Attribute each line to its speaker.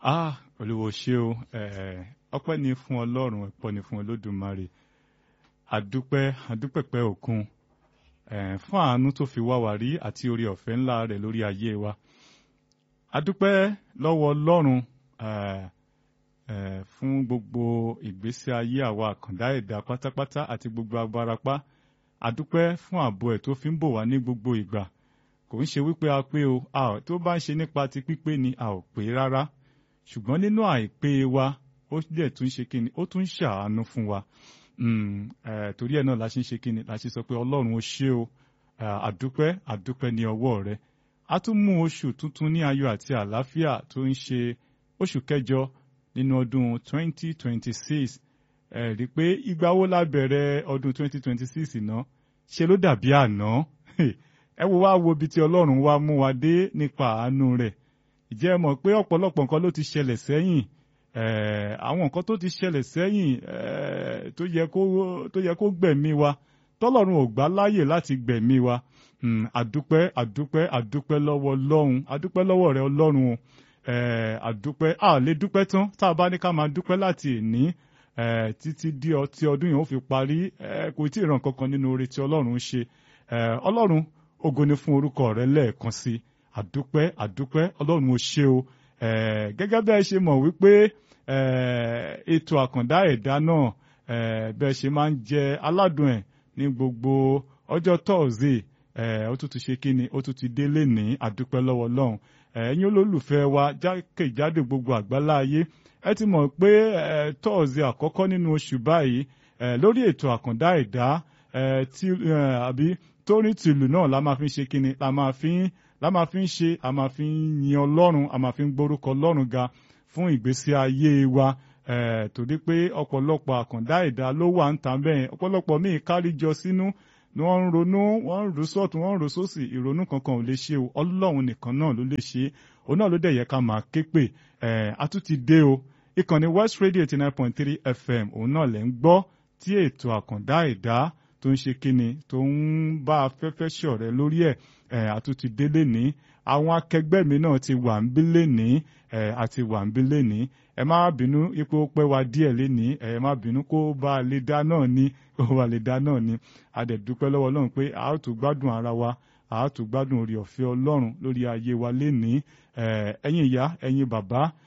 Speaker 1: ah olúwo ṣé o ọpẹ́ ni fún ọlọ́run ẹ̀pọ̀ ni fún olódùmarè àdúpẹ́ àdúpẹ̀pẹ́ òkun fún àánú tó fi wá wá rí àti orí ọ̀fẹ́ ńlá rẹ̀ lórí ayé wa àdúpẹ́ lọ́wọ́ ọlọ́run fún gbogbo ìgbésí ayé àwa àkàndá ẹ̀dá pátápátá àti gbogbo abarapá àdúpẹ́ fún ààbò ẹ̀ tó fi ń bò wá ní gbogbo ìgbà kò ń ṣe wípé a pé o a ò tó bá ń ṣe nípa ti pípé ni a ò pé rárá ṣùgbọ́n nínú àìpé wa ó dẹ̀ tún ṣe kíni ó tún ṣàánú fún wa torí ẹ̀ náà la ṣe ń ṣe kíni la ṣe sọ pé ọlọ́run ó ṣé o àdúpẹ́ àdúpẹ́ ní ọwọ́ rẹ a tún mú oṣù tuntun ní ayọ̀ àti àlàáfíà tó ń ṣe oṣù kẹjọ nínú ọdún 2026 ẹ rí i pé ìgbà wo la bẹ̀rẹ̀ ọdún 2026 náà ṣe ló dàbí àná ẹ wo wá wo ibi tí ọlọ́run wá mú wa dé nípa àánú rẹ̀ ìjẹ́ mọ̀ pé ọ̀pọ̀lọpọ̀ nǹkan ló ti ṣẹlẹ̀ sẹ́yìn àwọn nǹkan tó ti ṣẹlẹ̀ sẹ́yìn tó yẹ kó gbẹ̀mí wa tọ́lọ́run ò gbà láàyè láti gbẹ̀mí wa àdúpẹ́ àdúpẹ́ àdúpẹ́ lọ́wọ́ ọlọ́run àdúpẹ́ lọ́wọ́ rẹ ọlọ́run o àdúpẹ́ a lè dúpẹ́ tán tá a bá ní ká máa dúpẹ́ láti èní títí di ọtí ọdún yìí ó fi parí kò tí ì ràn kankan nínú oore tí ọlọ́run ń ṣe ọlọ́run ògo ni fún orúkọ rẹ lẹ́ẹ̀kan sí àdúpẹ́ àdúpẹ́ ọlọ́run ó ṣe o gẹ́gẹ́ bẹ́ẹ̀ ṣe mọ̀ wípé ètò àkàndá ẹ̀dá náà bẹ́ẹ̀ ṣe máa ń jẹ aládùn ẹ̀ ní gbogbo ọjọ́ tọ́ọ̀sì ó tún ti ṣe kí ni ó tún ti délé ní àdúpẹ́ lọ́wọ́ ọlọ́run ẹ̀yin olólùfẹ́ wa jákèjádò gbogbo àgbálá ayé ẹ ti mọ̀ pé tọ́ọ̀sì àkọ́kọ́ nínú oṣù báyìí lórí ètò àkàndá ẹ̀dá àbí torí tìlù náà la máa fi ń ṣe kíni la máa fi ń la máa fi ń ṣe a máa fi ń yin ọlọ́run a máa fi ń gbórúkọ ọlọ́run ga fún ìgbésí ayé wa torí pé ọ̀pọ̀lọpọ̀ àkàndá ẹ̀dá ló wà ń tà bẹ́ẹ̀ ọ̀pọ̀lọpọ̀ míì kárí jọ sínú ni wọ́n ń ronú wọ́n ń rò sọ́ọ̀tún wọ́n ń rò sósì ìrònú kankan ò lè ṣe o ọlọ́run nìkan náà ló lè ṣe òun náà ló dẹ̀ yẹ ká máa ké pè a tún ti dé o ìkànnì West Radio eighty nine point three FM òun náà lẹ́ ń gbọ́ tí ètò àkàndá ẹ̀dá tó ń ṣe kíni tó ń bá afẹ́fẹ́ ṣọ̀rẹ́ lórí ẹ̀ àtúntì délé ní àwọn akẹgbẹ́ mi náà ti wà ń bí lénìí àti wà ń bí lénìí ẹ má bínú ipò pẹ́ wa díẹ̀ lénìí ẹ má bínú kó bá a lè dá náà ní kó bá a lè dá náà ní a dẹ̀ dúpẹ́ lọ́wọ́ Ọlọ́run pé a ó tún gbádùn ara wa a ó tún gbádùn orí ọ̀fẹ́ Ọlọ́run lórí ayé wa lénìí ẹ̀yin ìyá ẹ̀yin bàbá